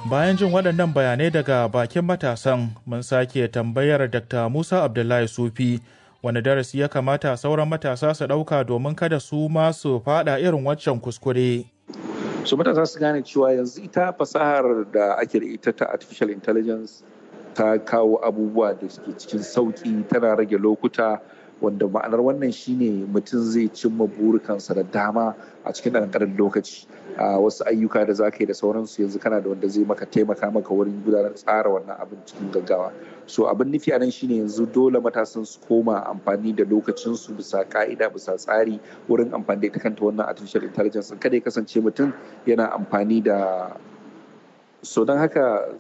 Bayan jin waɗannan bayanai daga bakin matasan mun sake tambayar Dr. Musa Abdullahi Sufi wani darasi ya kamata sauran matasa su ɗauka domin kada su ma su faɗa irin waccan kuskure. su matasa su gane cewa yanzu ita fasahar da ake da ita ta artificial intelligence ta kawo abubuwa da suke cikin sauƙi tana rage lokuta wanda ma'anar wannan shine mutum zai cimma burikansa da dama a cikin ƙanƙanin lokaci a wasu ayyuka da za ka yi da sauransu yanzu kana da wanda zai maka taimaka maka wurin gudanar tsara wannan abin cikin gaggawa so abin nufi a nan shine yanzu dole matasan su koma amfani da lokacinsu bisa ka'ida bisa tsari wurin amfani da ita kanta wannan artificial intelligence kada ya kasance mutum yana amfani da so don haka